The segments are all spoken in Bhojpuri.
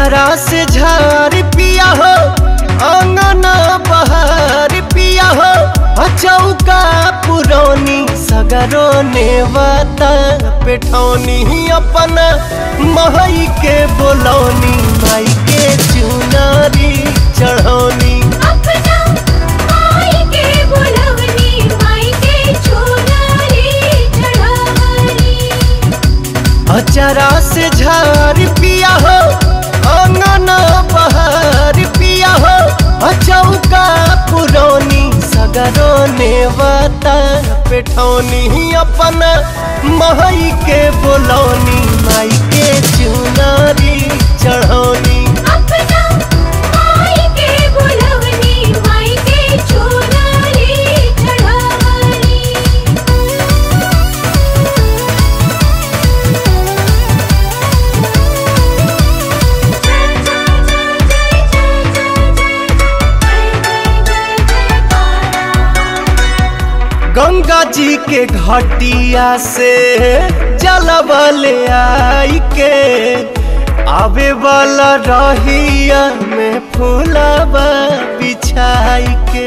अचरा से झार पिया हो अंगना बहार पिया हो अचौका पुरौनी सगरो नेवता पेठौनी अपन महई के बोलौनी माई के चुनारी चढ़ौनी अपना माई के बुलवनी माई के चुनरी चढ़ावनी अचरा से झार पिया हो अंगना बहार पिया हो अचौका पुरौनी सगरो नेवता पेठौनी अपन महई के बोलौनी माई के चुनारी चढ़ौनी अपना माई के बुलवनी माई के चुनरी चढ़ावनी गंगा जी के घटिया से जलबले आई के आवे वाला रहिया में फूलबा बिछाई के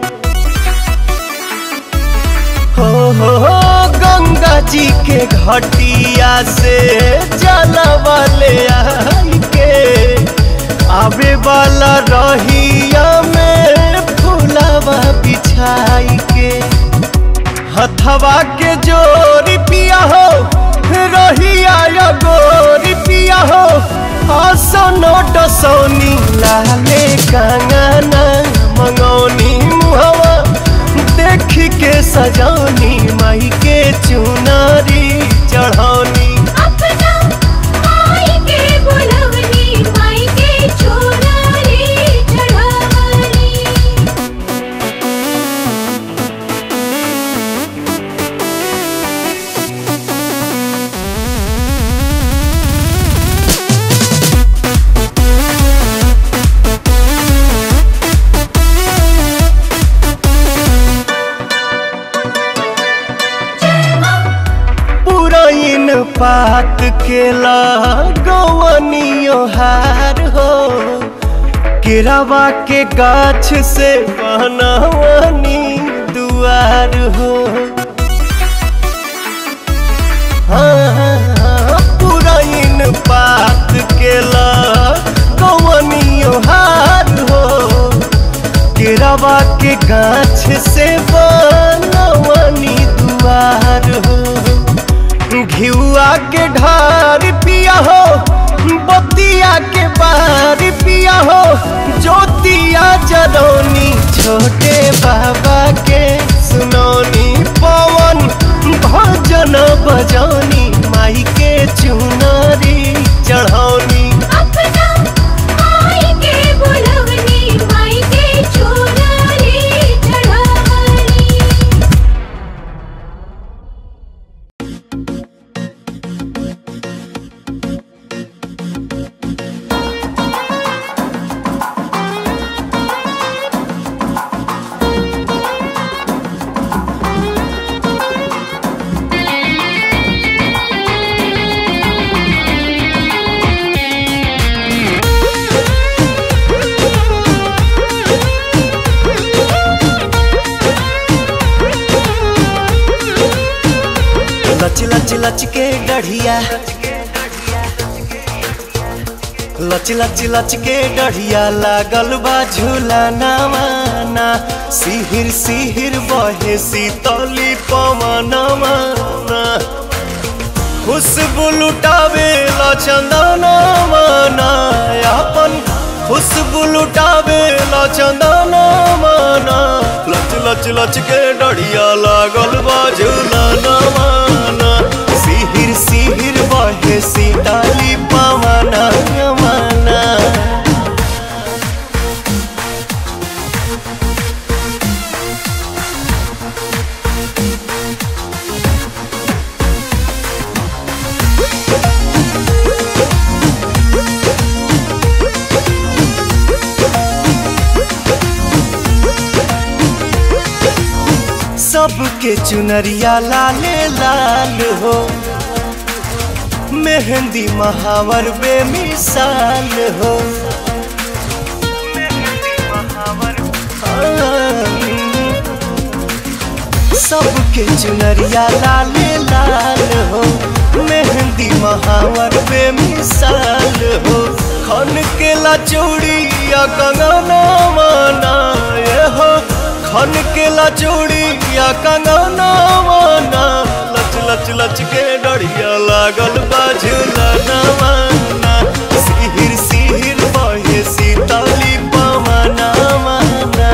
हो हो हो गंगा जी के घटिया से जलबले आई के आवे वाला रहिया में फूलबा बिछाई के हथवा के जोरी पिया हो रहिया या गोरी पिया हो आसनो डसौनी लाले कंगना मंगौनी मुहवा देख के सजौनी माई के चुनारी चढ़ौनी अपना माई के बुलवनी माई के चुनरी चढ़ावनी पुरैन पात के गवनियो हार हो केरावा के गाछ से बनवनी दुआर हो हाँ, पुरैन पात के गवनियो हार हो केरावा के गाछ से बनवनी दुआर हो घिउआ के ढार पिया हो बतिया के बार पिया हो ज्योतिया जरौनी छोटे बाबा के सुनौनी पवन भजन बजौनी माई के चुनरी चढ़ौनी अपना माई के बुलवनी माई के चुनरी चढ़ावनी लच लच लच के डढ़िया लच लच लच के डढ़िया लागल बा झूला नामाना सिहिर सिहिर बहे सीतली पवन माना खुशबू लुटावे ला चंदन माना अपन खुशबू लुटावे ला चंदन माना लच लच लच के डढ़िया लागल बा झूला माना सिहिर सिहिर बहे सीताली पवना माना सबके चुनरिया लाले लाल हो मेहंदी महावर बेमिसाल हो सबके चुनरिया लाल लाल हो मेहंदी महावर बेमिसाल हो खन के ला चूड़िया कंगना माना ये हो खन के ला चूड़िया कंगना माना लच लच लच के डढ़िया लागल बाझुला नवाना सिहिर सिहिर बहे सीताली पवना माना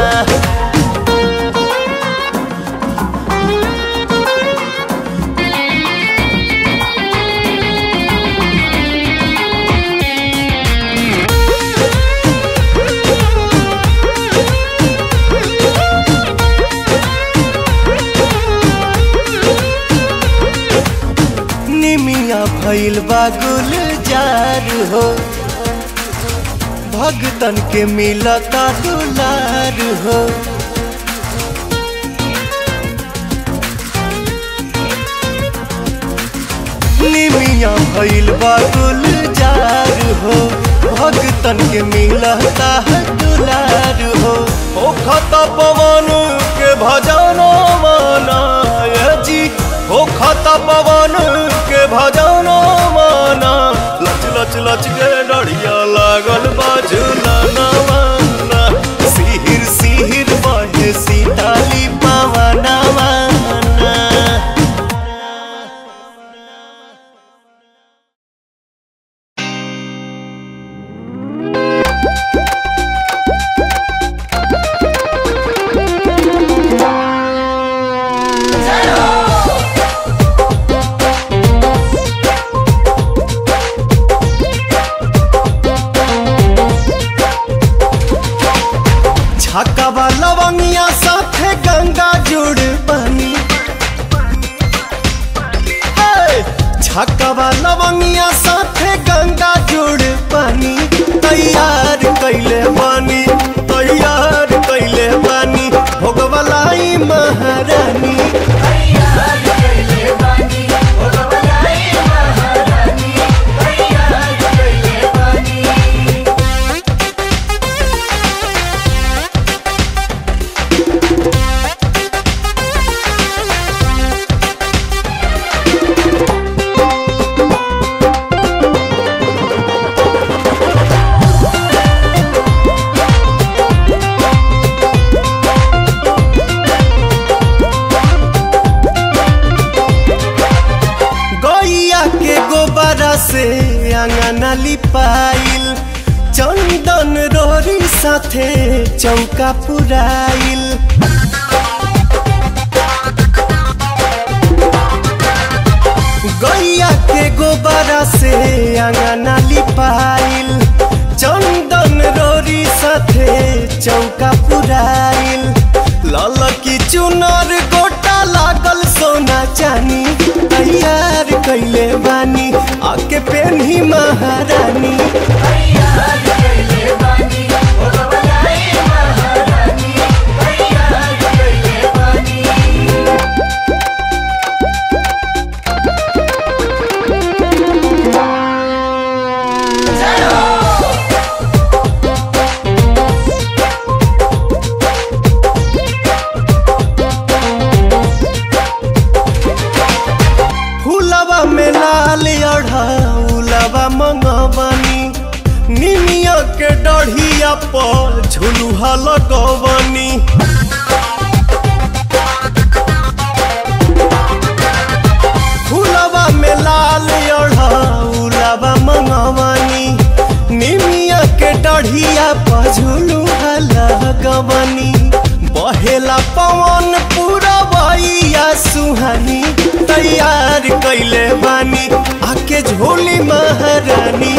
निमिया भइल बा गुलजार हो भगतन के मिलता दुलार हो निमिया भइल बा गुलजार हो भगतन के मिलता है दुलार हो ओ खता पवन के भजना माना ये जी ओ खता पवन के भजना माना लच लच लच के डढ़िया लागल बाजुला नवाना सिहिर सिहिर बहे सीताली पवना माना छक्का लवंगिया साथे गंगा जुड़ बनी हे! छक्का लवंगिया साथे गंगा जुड़ बनी तैयार कैले बनी तैयार कैले बनी भोगवलाई महारानी गैया के गोबरा से अंगना लिपाइल चंदन रोरी साथे चौका पुराइल गैया के गोबरा से अंगना लिपाइल चंदन रोरी साथे चौका पुराइल लाल की चुनर गोटा लागल सोना चानी तैयार कैले बानी आके पेन्ही महारानी फूलवा में लाल अढ़ाउलवा मंगवनी निमिया के डढ़िया पर झुलुहा लगवनी फूलवा में लाल अढ़ाउलवा मंगवनी निमिया के डढ़िया पर झुलुहा लगवनी बहेला पवन पूरा बइया सुहानी तैयार कैले बानी आके झोली महारानी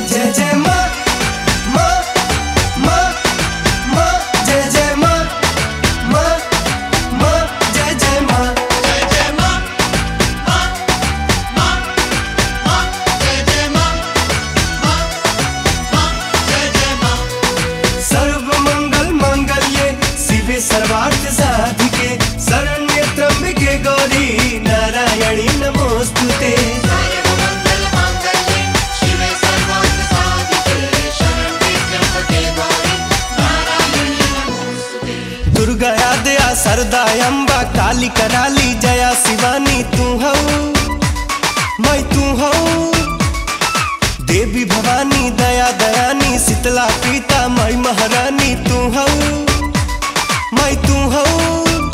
जय जय माँ माँ माँ माँ जय जय माँ माँ माँ जय जय माँ जय जय माँ माँ माँ माँ जय जय माँ माँ माँ जय जय माँ सर्व मंगल मांगल्ये शिवे सर्वार्थ साधिके शरण्ये त्र्यंबके गौरी नारायणी नमोस्तुते सर्वमंगल मांगल्ये शिवे सर्वार्थ साधिके शरण्ये त्र्यंबके गौरी नारायणी नमोस्तुते दुर्गा दया सरदा अम्बा काली कराली जया शिवानी तू हऊ मैं तू हऊ देवी भवानी दया दयानी शीतला पीता मैं महारानी तू हऊ मैं तू हऊ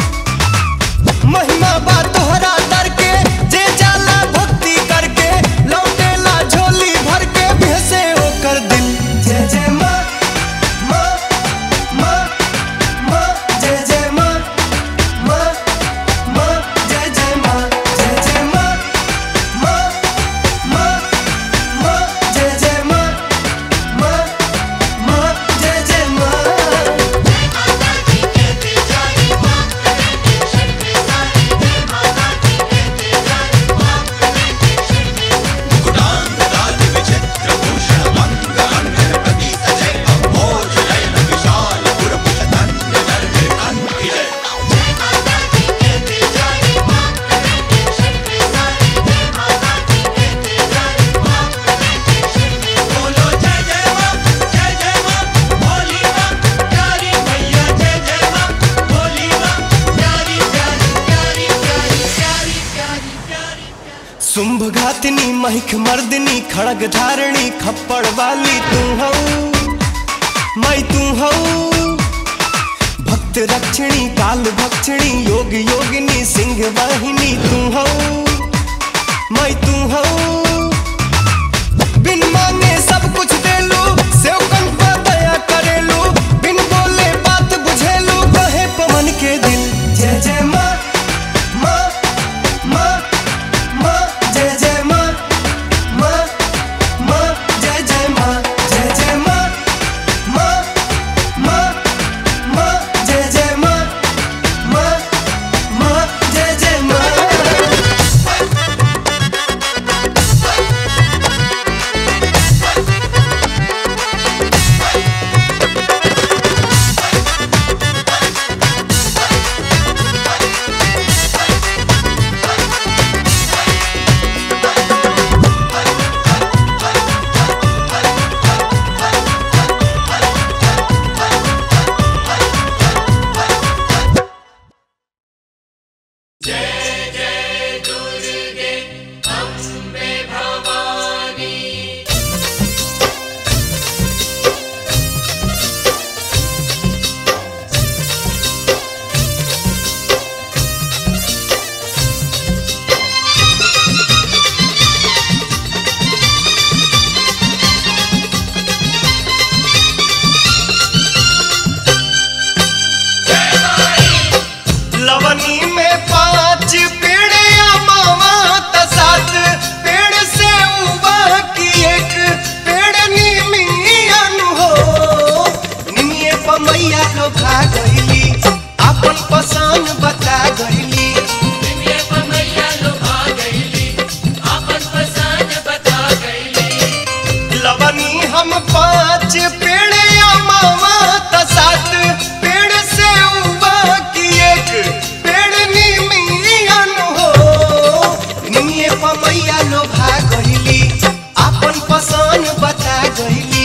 महिमा बा तोहरा दर के जे जाला भक्ति करके लौटेला झोली भर के भेसे ओकर दिल जय जय माँ माँ माँ माँ जय जय माँ माँ माँ जय जय माँ जय जय माँ माँ माँ माँ जय जय माँ माँ माँ जय जय माँ जय माता दी कहते जाए माँ कहते शक्ति सारी जय माता दी कहते जाए माँ कहते शक्ति गुडांग राज विचित्र भूषण मंग अंगन प्रति सजय अम्भोज नयन विशाल पुरपुष धन्य धर्मे अंति जय जय माता दी कहते जाए माँ कहते शक्ति सारी जय माता दी कहते जाए माँ कहते शक्ति बोलो जय जय माँ जय जय माँ भोली माँ प्यारी मैया जय जय माँ भोली माँ प्यारी प्यारी प्यारी प्यारी प्यारी प्यारी प्यारी शुंभ घातिनी महिख मर्दिनी खड़ग धारिणी खप्पड़ वाली तू हऊ मैं तू हऊ भक्त रक्षिणी काल भक्षिणी योग योगिनी सिंह वाहिनी तू हऊ मैं तू हऊ बिन मांगे सब कुछ देलू सेवकन पर दया करेलू बिन बोले बात बुझेलू कहे पवन के दिल जय जय माँ माँ माँ माँ जय जय माँ माँ माँ जय जय माँ जय जय माँ माँ माँ माँ जय जय माँ माँ माँ जय जय माँ लवनी में पांच पेड़ या मावा त सात पेड़ से उबा की एक पेड़ नीमियन हो निमिये पमैया लो खा गईली अपन पसंद बता गईली लवनी हम पांच पेड़ या मावा त सात पेड़ से उबा की एक पेड़ निमियन हो निमिये पमैया लो भा गईली अपन पसंद बता गईली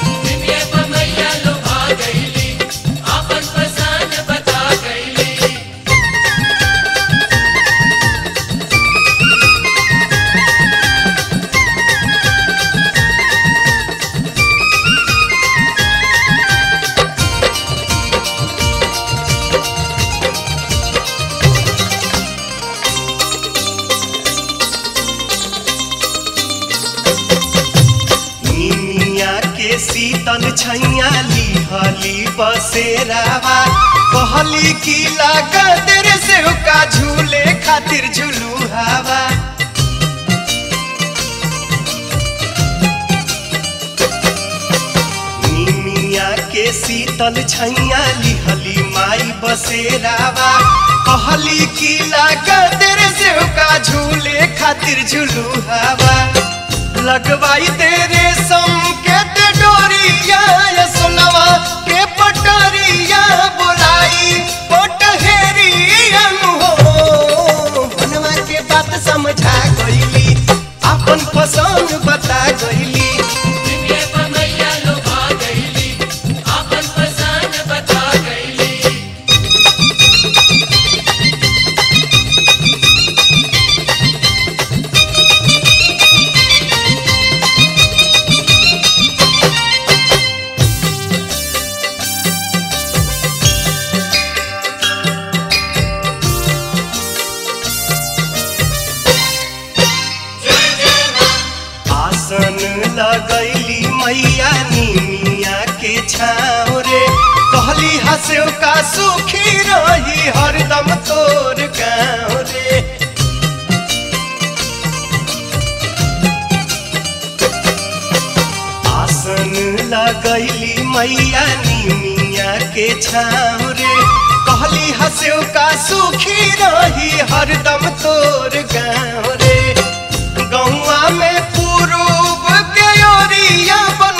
निमिया के शीतल छैया लिहली बसेरावा कहली की लागत रे से का झूले खातिर झुलू हवा शीतल छैया लिहली माई बसेरावा कहली की लागत रे सेव का झूले खातिर झुलू हवा लगवाई दे रेशम के ते डोरिया ये सोनवा के पटरिया बोलाई पटहेरिया हो बनवा के बात समझा गईली अपन पसंद बता गईली आसन लगैली मैया निमिया के छाँव रे कहली हंसो का सुखी रही हरदम तोर गाँव रे आसन लगैली मैया निमिया के छाँव रे कहली हंसो का सुखी रही हरदम तोर गाँव रे गौआ में पूर्व के ओरिया बन